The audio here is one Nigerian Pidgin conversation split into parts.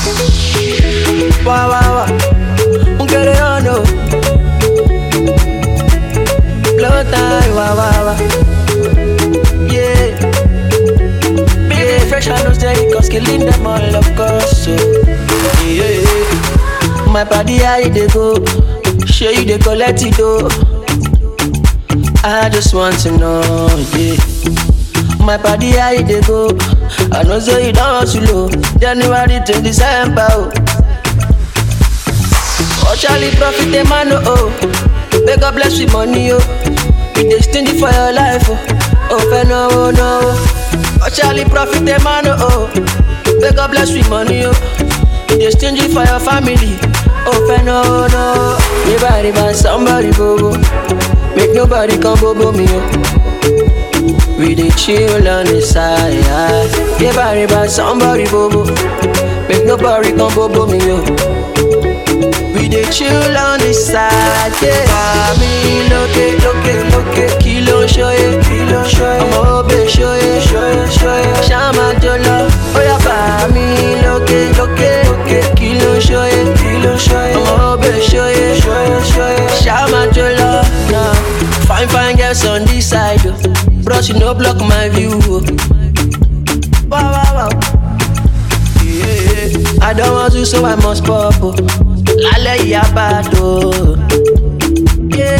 Wah wah wah, un querer o no. Blow time, wah wah wah. Yeah. Big fresh and no steady, cause killing them all of course. So, yeah. My body, how you dey go? Show you dey collect it though. I just want to know, yeah. My body, how you dey go? I know say you don't hustle, oh. January to December, oh. Oh, Charlie, profit the man, oh, oh. May God bless with money, oh. You dey stingy for your life, oh. Oh, fair no, oh, no. Oh, Charlie, profit the man, oh, oh. May God bless with money, oh. You dey stingy for your family. Oh, fair no, no. Everybody buy somebody, bobo. Make nobody come bobo me, oh. We dey chill on the side. Everybody buy somebody, bobo. Make nobody come bobo me, oh. We dey chill on the side, yeah. Mami lókè lókè lókè kí ló ń ṣóyè kí ló ń ṣóyè ọmọ òbè ṣóyè ṣóyè ṣóyè ṣáàmà tó lọ ó yá bàmí lókè lókè lókè kí ló ń ṣóyè kí ló ń ṣóyè ọmọ òbè ṣóyè ṣóyè ṣóyè ṣáàmà tó lọ. Nah. Fine fine girls on this side, oh. bros you no block my view. Oh. Wow, wow, wow. Yeah. I don't want to, so I must pop. Oh. Lálẹ́ yìí abado. Yeah.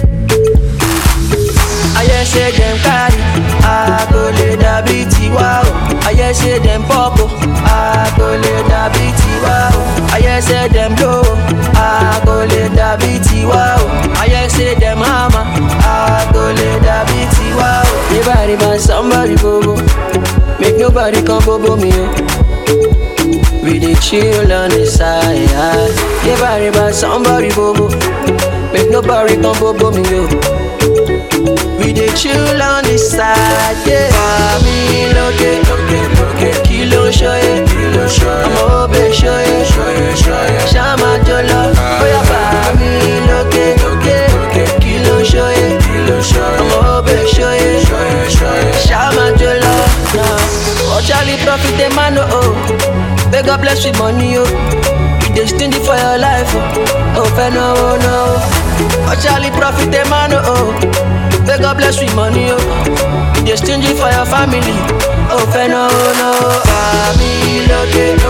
Ayé ṣe dem carry, àgò lè dàbí tiwa o. Ayé ṣe dem pop o, àgò lè dàbí tiwa o. Ayé ṣe dem blow o, àgò lè dàbí tiwa o. Ayé ṣe dem hammer, àgò lè dàbí tiwa o. Everybody buy somebody bobo, make nobody come bobo me o. We dey chill on the side. Everybody buy somebody bobo. Make nobody come bobo me yo. We dey chill on the side. Yeah. Mami lókè lókè lókè kí ló ń ṣóyè kí ló ń ṣóyè ọmọ òbè ṣóyè ṣóyè ṣóyè ṣáàmà tó lọ. Bóyá bàmí lókè lókè lókè kí ló ń ṣóyè kí ló ń ṣóyè ọmọ òbè ṣóyè ṣóyè ṣóyè ṣáàmà tó lọ. Oh Charlie profit the man oh. oh. May God bless with money, oh. You dey stingy for your life, oh. Oh, fair no, oh, no. Oh, Charlie, profit the man, oh. oh. May God bless with money, oh. You dey stingy for your family, oh, fair no, oh, no. Family, lókè,